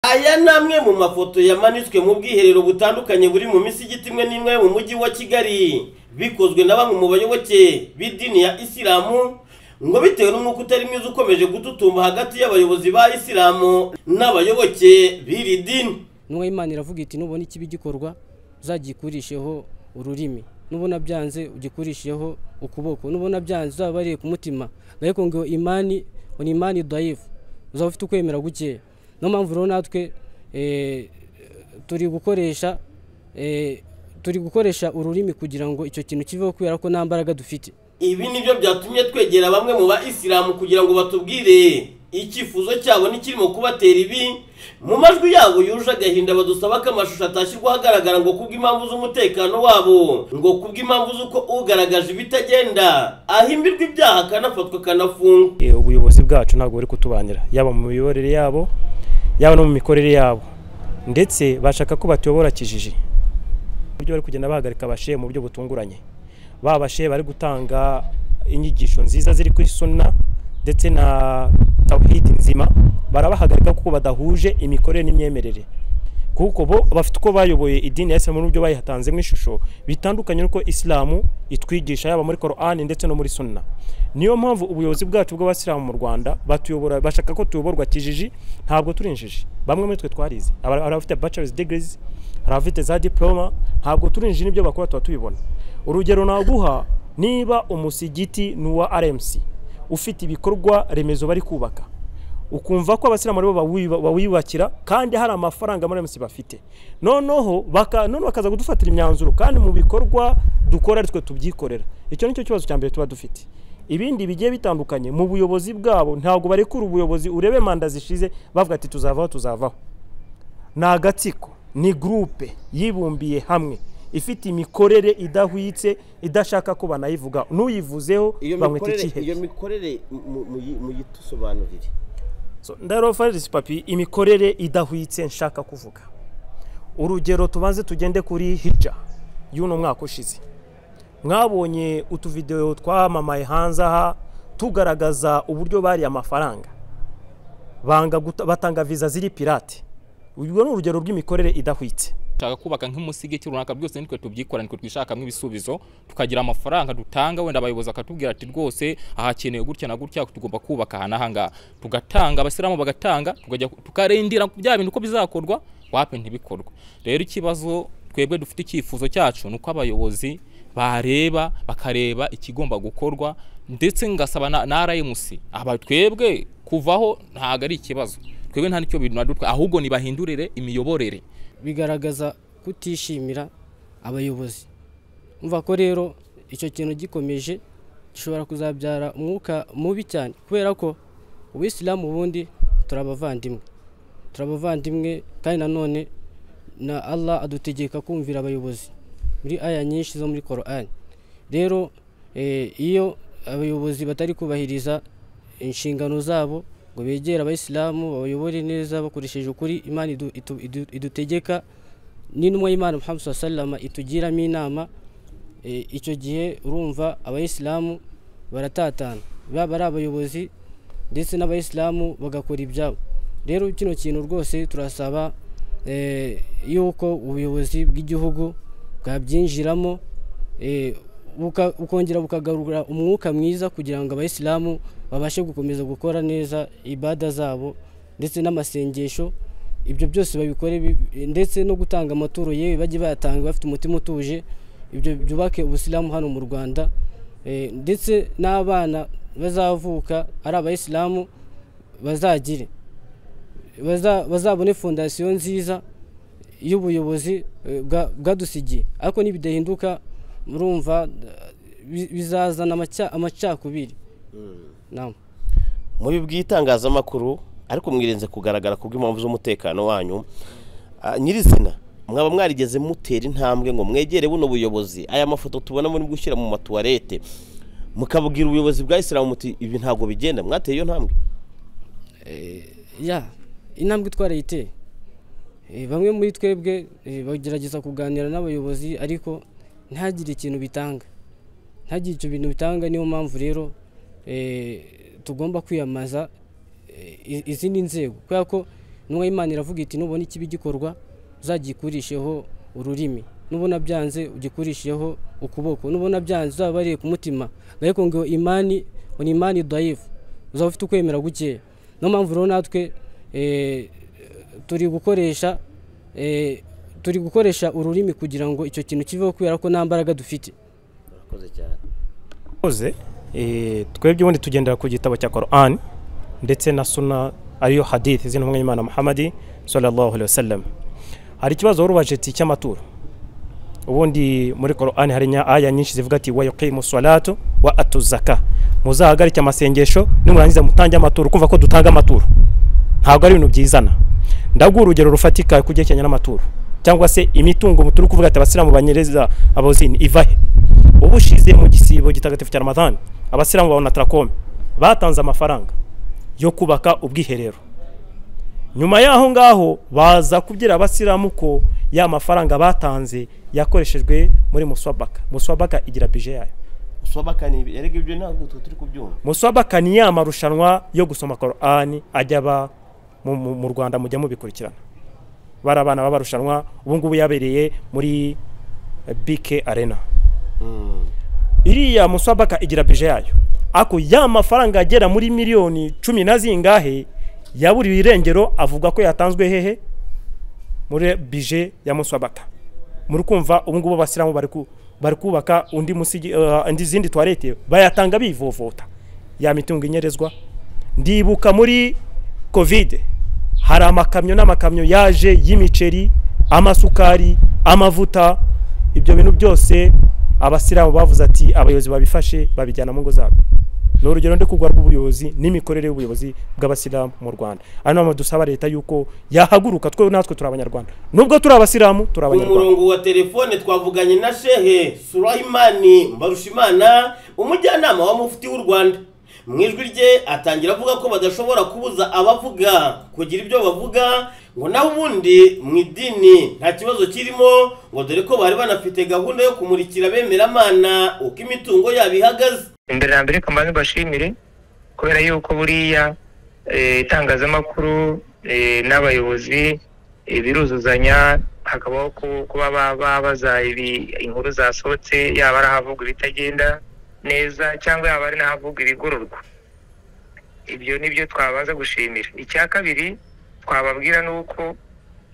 aya ni amwe mu mafoto yamanitswe mu bwiherero butandukanye buri mu misigiti imwe n'imwe mu mujyi wa kigali bikozwe na bamwe mu bayoboke b'idini ya isilamu ngo bitewe n'umwuka utari mwiza ukomeje gututumba hagati y'abayobozi ba isilamu n'abayoboke b'iri dini n'uwo imana iravuga iti nubona ikibi gikorwa uzagikurisheho ururimi nubona byanze ugikurisheho ukuboko nubona byanze uzababariye ku mutima ariko ngo imani ni imani dayifu uzaba ufite ukwemera gukeya niyo mpamvu rero natwe turi gukoresha turi gukoresha ururimi kugira ngo icyo kintu kiveho kubera ko nta mbaraga dufite ibi nibyo byatumye twegera bamwe mu bayisilamu kugira ngo batubwire icyifuzo cyabo n'ikirimo kubatera ibi mu majwi yabo yuje agahinda badusaba ko amashusho atashyirwaho agaragara ngo kubw'impamvu z'umutekano wabo ngo kubw'impamvu z'uko ugaragaje ibitagenda ahimbirwa ibyaha akanafatwa akanafungwa ubuyobozi bwacu ntabwo buri kutubanira yaba mu miyoborere yabo yaba no mu mikorere yabo ndetse bashaka ko batuyobora kijiji uburyo bari kugenda bahagarika abashe mu buryo butunguranye babashe bari gutanga inyigisho nziza ziri kuri suna ndetse na tawhidi nzima barabahagarika kuko badahuje imikorere n'imyemerere kuko bo bafite uko bayoboye idini ya isilamu n'uburyo bayihatanzemo ishusho bitandukanye n'uko isilamu itwigisha yaba muri korani ndetse no muri suna niyo mpamvu ubuyobozi bwacu bw'abasilamu mu rwanda batuyobora bashaka ko tuyoborwa kijiji ntabwo turi injiji bamwe muri twe twarize hari abafite bachelor's degrees hari abafite za diploma ntabwo turi injiji n'ibyo bakora tuba tubibona urugero naguha niba umusigiti ni uwa rmc ufite ibikorwa remezo bari kubaka ukumva ko abasilamu aribo bawiyubakira kandi hari amafaranga muri rmc bafite noneho none bakaza kudufatira imyanzuro kandi mu bikorwa dukora twe tubyikorera icyo ni cyo kibazo cya mbere tuba dufite ibindi bigiye bitandukanye mu buyobozi bwabo ntabwo barekura ubuyobozi urebe manda zishize bavuga ati tuzavaho tuzavaho ni agatsiko ni gurupe yibumbiye hamwe ifite imikorere idahwitse idashaka ko banayivuga n'uyivuzeho bamwita ikihe iyo mikorere muyitusobanurire ndarofarizi papi imikorere idahwitse nshaka kuvuga urugero tubanze tugende kuri hija y'uno mwaka ushize mwabonye utuvidewo twamamaye hanze aha tugaragaza uburyo bariye amafaranga batanga viza ziri pirate urwo ni urugero rw'imikorere idahwitse dushaka kubaka nk'umusigiti runaka byose nitwe tubyikora nitwe twishakamo ibisubizo tukagira amafaranga dutanga wenda abayobozi bakatubwira ati rwose ahakenewe gutya na gutya tugomba kubaka aha n'ahangaha tugatanga abasiramu bagatanga tukarindira bya bintu uko bizakorwa wape ntibikorwe rero ikibazo twebwe dufite icyifuzo cyacu ni uko abayobozi bareba bakareba ikigomba gukorwa ndetse ngasaba na RMC aba twebwe kuvaho ntago ari ikibazo twebwe nta nicyo binadutwa ahubwo nibahindurire imiyoborere bigaragaza kutishimira abayobozi umva ko rero icyo kintu gikomeje gishobora kuzabyara umwuka mubi cyane kubera ko ubisilamu ubundi turabavandimwe turabavandimwe kandi nanone na Allah adutegeka kumvira abayobozi muri aya nyinshi zo muri korani rero iyo abayobozi batari kubahiriza inshingano zabo ngo begere abayisilamu babayobore neza bakoresheje ukuri imana idutegeka n'intumwa y'imana muhammad salama itugiramo inama icyo gihe urumva abayisilamu baratatana baba ari abayobozi ndetse n'abayisilamu bagakora ibyabo rero kino kintu rwose turasaba y'uko ubuyobozi bw'igihugu bwabyinjiramo bukongera bukagarura umwuka mwiza kugira ngo abayisilamu babashe gukomeza gukora neza ibada zabo ndetse n'amasengesho ibyo byose babikore ndetse no gutanga amaturo yewe bajye bayatanga bafite umutima utuje ibyo byubake ubusilamu hano mu rwanda ndetse n'abana bazavuka ari abayisilamu bazagire bazabone fondasiyo nziza y'ubuyobozi bwadusigiye ariko nibidahinduka murumva bizazana amacakubiri muri bw'itangazamakuru ariko mwirinze kugaragara ku bw'impamvu z'umutekano wanyu nyirizina mwaba mwarigeze mutera intambwe ngo mwegere buno buyobozi aya mafoto tubona muri gushyira mu matuwarete mukabwira ubuyobozi bwa isilamu muti ibi ntabwo bigenda mwateye iyo ntambwe ya intambwe itwarayiteye bamwe muri twebwe bagerageza kuganira n'abayobozi ariko ntagire ikintu bitanga ntagire icyo bintu bitanga niyo mpamvu rero tugomba kwiyambaza izindi nzego kubera ko n'ubwo imana iravuga iti nubona ikibi gikorwa uzagikurisheho ururimi nubona byanze ugikurisheho ukuboko nubona byanze uzababariye ku mutima ariko ngo imani ngo ni imani dayifu uzaba ufite ukwemera gukeya niyo mpamvu rero natwe eh, turi gukoresha eh, turi gukoresha ururimi kugira ngo icyo kintu kiveho kubera ko nta mbaraga dufite murakoze cyane koze twebwe ubundi tugendera ku gitabo cya korani ndetse na suna ariyo hadithi z'intumwa y'imana muhamadi sallallahu alaihi wasallam hari ikibazo wari ubaje ati cy'amaturo ubundi muri korani hari nya- aya nyinshi zivuga ati wa yuqimu salatu wa atu zaka muzahagarike amasengesho nimurangiza mutange amaturo kumva ko dutanga amaturo ntabwo ari ibintu byizana ndaguha urugero rufatika ku byerekeranye n'amaturo cyangwa se imitungo turi kuvuga ati abasilamu banyereza abozini ivahe ubu ushize mu gisibo gitagatifu cya ramadani abasilamu babona tarakome batanze amafaranga yo kubaka ubwiherero nyuma y'aho ngaho baza kubwira abasilamu ko ya mafaranga batanze yakoreshejwe muri muswabaka muswabaka igira bije yayo usobaka ni ibi erega ibyo ntabwo twe turi kubyumva muswabaka ni ya marushanwa yo gusoma korani ajya aba mu- mu mu rwanda mujya mubikurikirana bari abana b'abarushanwa ubu ngubu yabereye muri eh, bike arena iriya muswabaka igira bije yayo ako ya mafaranga agera muri miliyoni cumi na zingahe yaburiwe irengero avuga ko yatanzwe hehe muri bije ya muswabaka muri kumva ubu ngubu abasilamu bari ku- bari kubaka undi musigi eh, indi zindi toilette bayatanga bivovota ya mitungo inyerezwa ndibuka muri covid hari amakamyo n'amakamyo yaje y'imiceri amasukari amavuta ibyo bintu byose abasilamu bavuze ati abayobozi babifashe babijyana mu ngo zabo ni urugero ndi kugwa rw'ubuyobozi n'imikorere y'ubuyobozi bw'abasilamu mu rwanda ari nayo mpamvu dusaba leta yuko yahaguruka twe natwe turi abanyarwanda nubwo turi abasilamu turi ku abanyarwanda murongo wa telefone twavuganye na shehe surahimani mbarushimana umujyanama wa mufuti w'u rwanda mu ijwi rye atangira avuga ko badashobora kubuza abavuga kugira ibyo bavuga ngo naho ubundi mu idini nta kibazo kirimo ngo dore ko bari banafite gahunda yo kumurikira abemeramana uko imitungo yabo ihagaze imbere na mbere kambanza mbashimire kubera yuko buriya eh, itangazamakuru eh, n'abayobozi eh, biruzuzanya hakabaho ku- kuba ba- ba- baza ibi- inkuru zasohotse yaba ari ahavuga ibitagenda neza cyangwa yaba ari n'ahavuga ibigororwa ibyo ni byo twabanza gushimira icya kabiri twababwira ni uko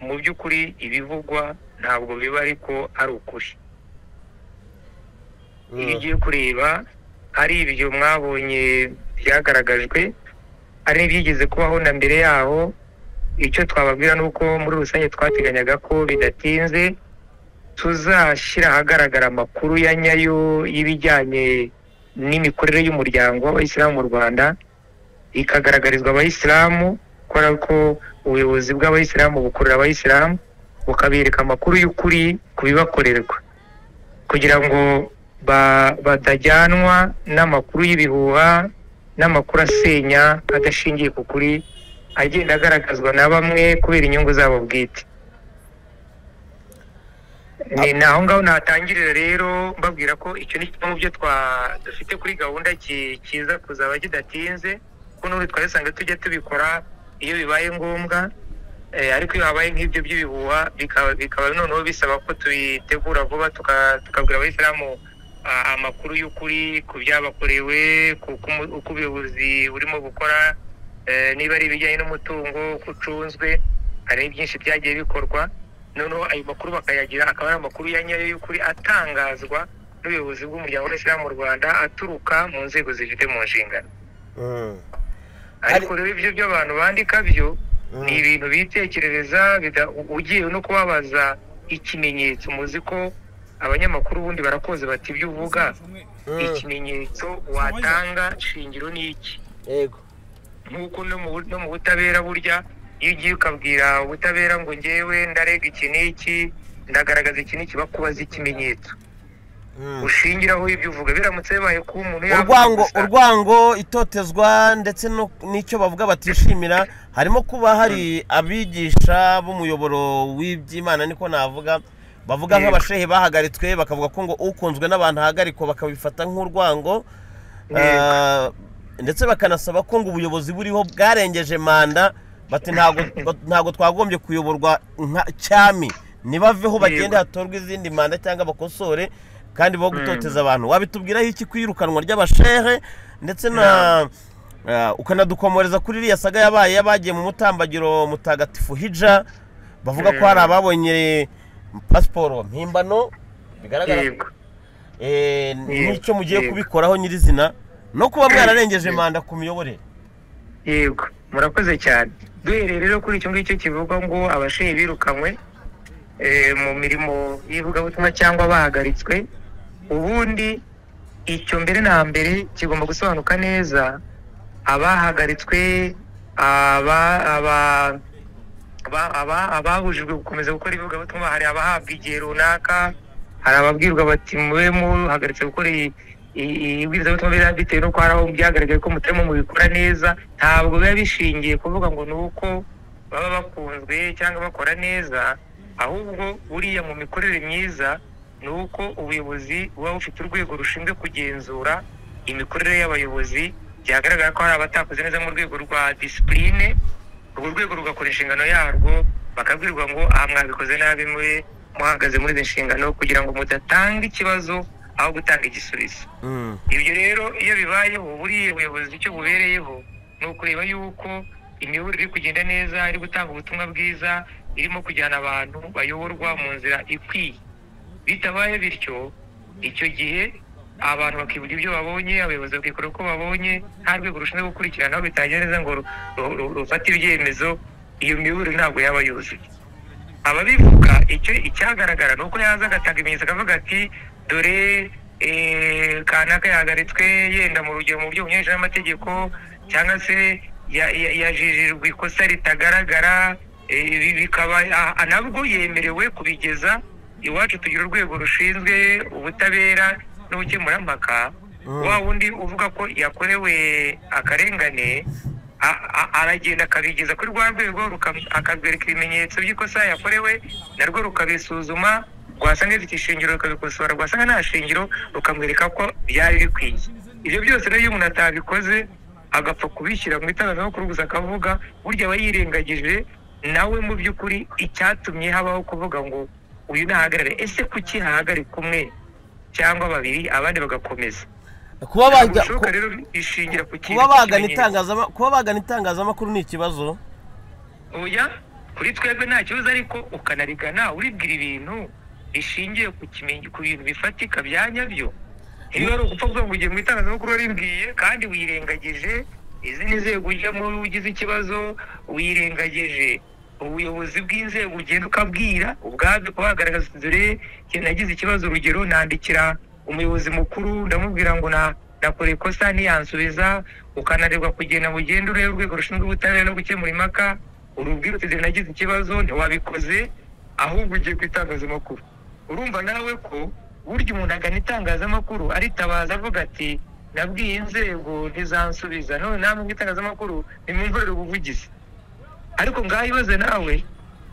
mu by'ukuri ibivugwa ntabwo biba ariko ari ukuri iyo ugiye kureba hari ibyo mwabonye byagaragajwe hari n'ibyigeze kubaho na mbere yaho icyo twababwira ni uko muri rusange twateganyaga ko bidatinze tuzashyira ahagaragara amakuru ya nyayo y'ibijyanye n'imikorere y'umuryango w'abayisilamu mu rwanda ikagaragarizwa abayisilamu kubera ko ubuyobozi bw'abayisilamu bukorera abayisilamu bukabereka amakuru y'ukuri ku bibakorerwa kugira ngo ba- batajyanwa n'amakuru y'ibihuha n'amakuru asenya adashingiye ku kuri agenda agaragazwa na bamwe kubera inyungu zabo bwite ni ni aho ngaho natangirira rero mbabwira ko icyo ni kimwe mu byo twa- dufite kuri gahunda ki- kiza kuzaba kidatinze kuko n'ubu twari dusanzwe tujya tubikora iyo bibaye ngombwa Eh, ariko iyo habaye nk'ibyo by'ibihuha bikaba bikaba noneho bisaba ko tubitegura vuba tuka- tukabwira abayisilamu ah, amakuru y'ukuri ku byabakorewe ku- ku mu- uko ubuyobozi burimo gukora eh, niba ari ibijyanye n'umutungo uko ucunzwe hari byinshi byagiye bikorwa noneho ayo makuru bakayagira akaba ari amakuru ya nyayo y'ukuri atangazwa n'ubuyobozi bw'umuryango w'abayisilamu mu rwanda aturuka mu nzego zifite mu nshingano ariko rero ibyo by'abantu bandika byo ni ibintu bitekerereza bida- u- ugiye no kubabaza ikimenyetso muzi ko abanyamakuru ubundi barakoze bati ibyo uvuga ikimenyetso watanga shingiro ni iki yego nk'uko no mu no mu butabera burya iyo ugiye ukabwira ubutabera ngo ngewe ndarega iki n'iki ndagaragaza iki n'iki bakubaza ikimenyetso ushingiraho ibyo uvuga biramutse bibaye ko umuntu yavuze urwango gusa- urwango itotezwa ndetse no- n'icyo bavuga batishimira harimo kuba hari abigisha b'umuyoboro w'iby'imana niko navuga bavuga Yego. nk'abashehe bahagaritswe bakavuga ko ngo ukunzwe n'abantu ahagarikwa bakabifata nk'urwango Yego. Ah, ndetse bakanasaba ko ngo ubuyobozi buriho bwarengeje manda bati ntabwo ntabwo twagombye kuyoborwa nka cyami nibaveho bagende Yego. hatorwe izindi manda cyangwa bakosore kandi bo gutoteza abantu wabitubwiraho iki kwirukanwa ry'abashehe ndetse na ah, ukanadukomoreza kuri iriya saga yabaye y'abagiye mu mutambagiro mutagatifu hija bavuga ko hari ababonye pasiporo mpimbano bigaragara ko yego Eh, n'icyo mugiye Yego. kubikoraho nyirizina no kuba mwararengeje manda ku miyoborere yego murakoze cyane duhereye rero kuri icyo ngicyo kivuga ngo abashinzwe birukanywe eh, mu mirimo y'ivugabutumwa cyangwa bahagaritswe ubundi icyo mbere na mbere kigomba gusobanuka neza abahagaritswe aba- aba- aba- aba- ababujijwe gukomeza gukora ivugabutumwa hari abahabwa igihe runaka hari ababwirwa bati mube muhagaritse gukora iyi iyi- iyi ibwirizabutumwa biba bitewe n'uko hari aho byagaragaye ko mutarimo mubikora neza ntabwo biba bishingiye kuvuga ngo ni uko baba bakunzwe cyangwa bakora neza ahubwo buriya mu mikorere myiza ni uko ubuyobozi buba bufite urwego rushinzwe kugenzura imikorere y'abayobozi byagaragara ko hari abatakoze neza mu rwego rwa disipurine urwo rwego rugakora inshingano yarwo bakabwirwa ngo aha mwabikoze nabi mube muhagaze muri izi nshingano kugira ngo mudatanga ikibazo aho gutanga igisubizo ibyo rero iyo bibayeho buriya ubuyobozi icyo bubereyeho ni ukureba yuko imiyoborere iri kugenda neza iri gutanga ubutumwa bwiza irimo kujyana abantu bayoborwa mu nzira ikwiye bitabaye bityo icyo gihe abantu bakivuga ibyo babonye abayobozi bakikora uko babonye nta rwego rushinzwe gukurikirana aho bitangira neza ngo ru- ru- ru- rufate ibyemezo iyo miyoborere ntabwo yaba yuzuye ababivuga icyo icyagaragara ni uko yaza agatanga ibimenyetso akavuga ati dore eh, kanaka yahagaritswe yenda mu rugero mu buryo bunyuranyije n'amategeko cyangwa se ya- ya- yajejejwe ikosa ritagaragara eh, ibi bikaba ah, ah, nabwo yemerewe kubigeza iwacu tugira urwego rushinzwe ubutabera n'ubukemurampaka wa wundi uvuga ko yakorewe akarengane a- a- aragenda akabigeza kuri rwa rwego ruka- akarwereka ibimenyetso by'ikosa yakorewe narwo rukabisuzuma rwasanga bifite ishingiro rukabikosora rwasanga nta shingiro rukamwereka ko byari bikwiye ibyo byose rero iyo umuntu atabikoze agapfa kubishyira mu itangazamakuru gusa akavuga burya aba yirengagije nawe mu by'ukuri icyatumye habaho kuvuga ngo uyu nahagarare ese kuki hahagarika umwe cyangwa babiri abandi bagakomeza kuba bajya Ubushoboka rero ishingira ku kintu kuba bagana cy'ikimenyetso. itangazama- kuba bagana itangazamakuru ni ikibazo oya kuri twebwe nta kibazo ariko ukanarigana uribwira ibintu bishingiye ku kimenyi ku bintu bifatika bya nyabyo iyo ari ugupfa kuvuga ngo ugiye mu itangazamakuru warimbwiye kandi wirengagije izi ni inzego ujyamo iyo ugize ikibazo wirengagije ubuyobozi bw'inzego ugenda ukabwira ubwabyo kuba wagaragaza uti, dore njye nagize ikibazo urugero nandikira umuyobozi mukuru ndamubwira ngo na nakora ikosa ntiyansubiza ukananirwa kugenda mu genda urebe urwego rushinzwe ubutabera no gukemura impaka urubwira uti dore nagize ikibazo ntiwabikoze ahubwo ugiye ku itangazamakuru urumva nawe ko burya umuntu agana itangazamakuru aritabaza avuga ati nabwiye inzego ntizansubiza none namwe mu itangazamakuru nimwumvurire ubuvugizi ariko ngaho ibaze nawe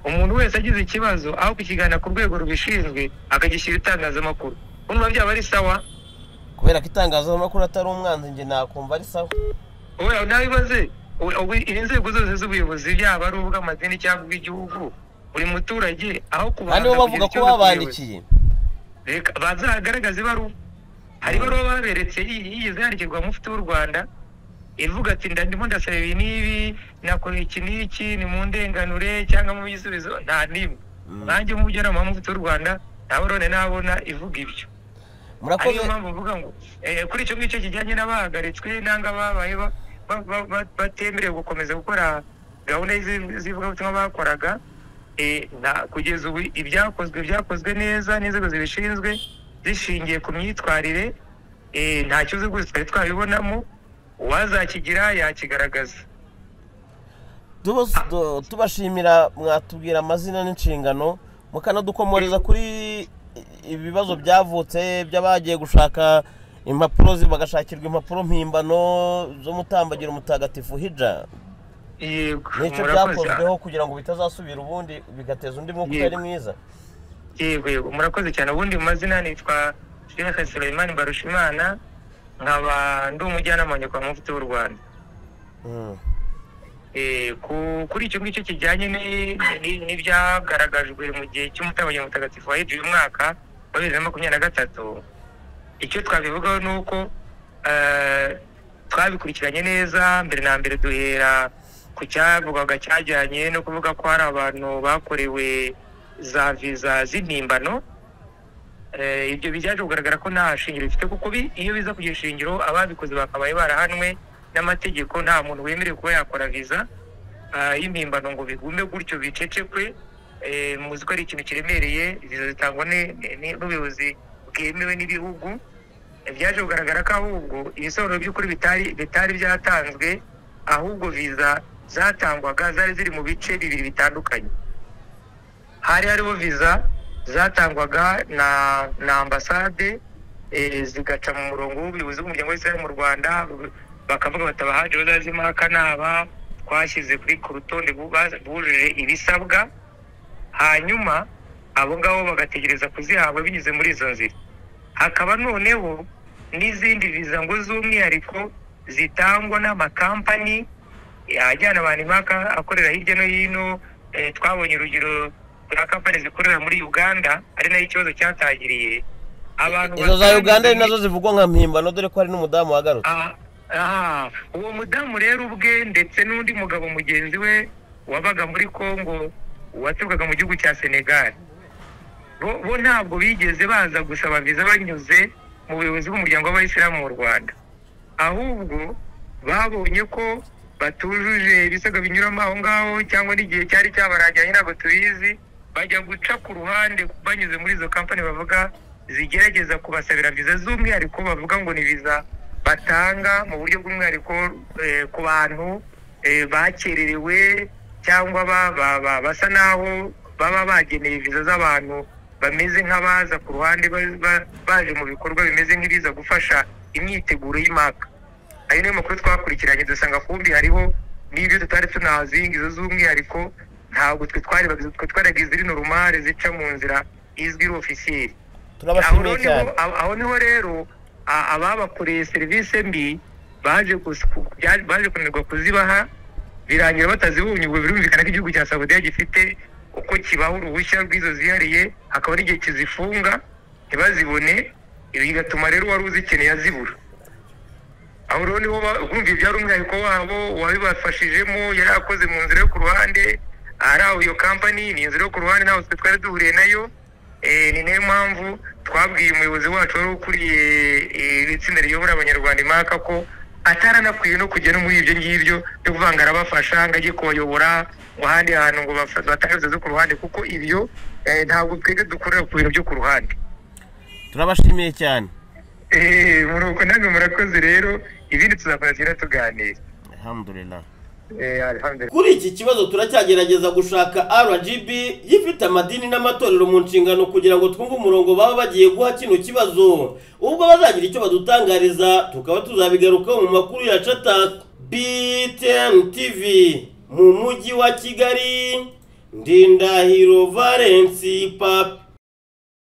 umuntu wese agize ikibazo aho kukigana ku rwego rubishinzwe akagishyira itangazamakuru urumva byaba ari sawa kubera ko itangazamakuru atari umwanzi njye nakumva ari sawa wowe nawe ibaze inzego zose z'ubuyobozi yaba ari ubw'amadini cyangwa ubw'igihugu buri muturage aho kubanza kandi bo bavuga kugira ko ikibazo ku buyobozi, babandikiye reka bazagaragaze ibaruwa hari ibaruwa baberetse yi- yigeze yandikirwa mufti w'u rwanda ivuga ati ndandimo ndasaba ibi n'ibi nakora iki n'iki ni mu ndenganure cyangwa mu bisubizo nta n'imwe nanjye nk'umujyanama wa mufti w'u rwanda nawe rone nabona ivuga ibyo murakoze ariyo mpamvu mvuga ngo eh, kuri icyo ngicyo kijyanye n'abahagaritswe nanga babaye ba- ba- ba- ba- batemerewe gukomeza gukora gahunda y'izi- z'ivugabutumwa bakoraga eh, nta- kugeza ubu ibyakozwe byakozwe neza n'inzego zibishinzwe zishingiye ku myitwarire eh, nta kibazo rwose twari twabibonamo uwazakigira yakigaragaza Tubo- tu- tubashimira mwatubwira amazina n'inshingano mukanadukomoreza kuri ibibazo byavutse by'abagiye gushaka impapuro zi- bagashakirwa impapuro mpimbano z'umutambagiro mutagatifu hija yego nicyo murakoze. byakozweho kugira ngo bitazasubira ubundi bigateza undi mwuka utari Yego. mwiza yego yego murakoze cyane ubundi mu mazina nitwa Sheikh Suleiman Barushimana nkaba ndi umujyanama wa nyakubahwa mufti w'u Rwanda Mm. Eh, ku- kuri icyo ngicyo kijyanye ni- ni- n'ibyagaragajwe mu gihe cy'umutabanya mutagatifu wa hejuru umwaka wa bibiri na makumyabiri na gatatu icyo twabivugaho ni uko eh, twabikurikiranye neza mbere na mbere duhera ku cyavugwaga cyajyanye no kuvuga ko hari abantu bakorewe za viza z'impimbano Eh, ibyo byaje kugaragara ko nta shingiro bifite kuko bi- iyo biza kugira ishingiro ababikoze bakabaye barahanwe n'amategeko nta muntu wemerewe kuba yakora viza ah, y'impimbano ngo bigume gutyo bicecekwe Eh, muzi ko ari ikintu kiremereye viza zitangwa ne- ne- n'ubuyobozi bwemewe n'ibihugu Eh, byaje kugaragara ko ahubwo ibisobanuro by'ukuri bitari bitari byatanzwe ahubwo viza zatangwaga zari ziri mu bice bibiri bitandukanye hari hariho viza zatangwaga na na ambasade eh, zigaca mu murongo w'ubuyobozi bw'umuryango w'israel mu rwanda bakavuga bati abahaje bazazima akanaba twashyize kuri ku rutonde bu- ba- bujuje ibisabwa hanyuma abo ngabo bagategereza kuzihabwa binyuze muri izo nzira hakaba noneho n'izindi viza ngo z'umwihariko zitangwa n'amakampani ajyana abantu impaka akorera hirya no hino eh, twabonye urugero rwa kampani zikorera muri uganda ari nayo ikibazo cyatangiriye izo abantu za bateraniye uganda ari muri- nazo zivugwa nka mpimbano dore ko hari n'umudamu wagarutse Ah, ah, uwo mudamu rero ubwe ndetse n'undi mugabo mugenzi we wabaga muri congo waturukaga mu gihugu cya senegal bo bo ntabwo bigeze baza gusaba viza banyuze mu buyobozi bw'umuryango w'abayisilamu mu rwanda ahubwo babonye ko batujuje ibisabwa binyuramo aho ngaho cyangwa n'igihe cyari cyabarangiranye ntabwo tubizi bajya guca ku ruhande banyuze muri izo kampani bavuga zigerageza kubasabira viza z'umwihariko bavuga ngo ni viza batanga mu buryo bw'umwihariko eh, ku bantu eh, bakererewe cyangwa ba- ba- ba- basa naho baba bageneye viza z'abantu bameze nk'abaza ku ruhande ba- ba- baje mu bikorwa bimeze nk'ibiza gufasha imyiteguro y'imaka ayo niyo makuru twakurikiranye dusanga kumbi hariho n'ibyo tutari tunazi izo z'umwihariko ntabwo twe twarebaga twe twaraga izirino rumare zica mu nzira izwi ofisiyeri aho turabashimiye niho cyane aho- aho niho rero a- ababakoreye serivisi mbi baje kus- ku- bya- baje kunanirwa kuzibaha birangira batazibonye ubwo birumvikana ko igihugu cya saudiya gifite uko kibaha uruhushya rw'izo zihariye hakaba n'igihe kizifunga ntibazibone ibi bigatuma rero uwari uzikeneye azibura aho rero niho ba- urumva ibyari umwihariko wabo uwabibafashijemo yari akoze mu nzira yo ku ruhande ari aho iyo kampani ni inzira yo ku ruhande ntabwo twe twari duhuriye nayo Eh, ni nayo mpamvu twabwiye umuyobozi wacu wari ukuriye eh, iri tsinda riyobora abanyarwanda imaka ko ataranakwiye no kujya no muri ibyo ngibyo byo kuvanga arabafasha ngo ajye kubayobora ngo ahandi hantu ngo bafa- batange viza zo ku ruhande kuko ibyo eh, ntabwo twebwe dukorera ku bintu byo ku ruhande turabashimiye cyane Eh, muruko namwe murakoze rero ibindi tuzakomeza tuganira alhamdulillah Eh, alhamdulillah kuri iki kibazo turacyagerageza gushaka rgb gifite amadini n'amatorero mu nshingano kugira ngo twumve umurongo baba bagiye guha kino kibazo ubwo bazagira icyo badutangariza tukaba tuzabigarukaho mu makuru ya cata btn tv mu mujyi wa kigali ndindahiro valensi papi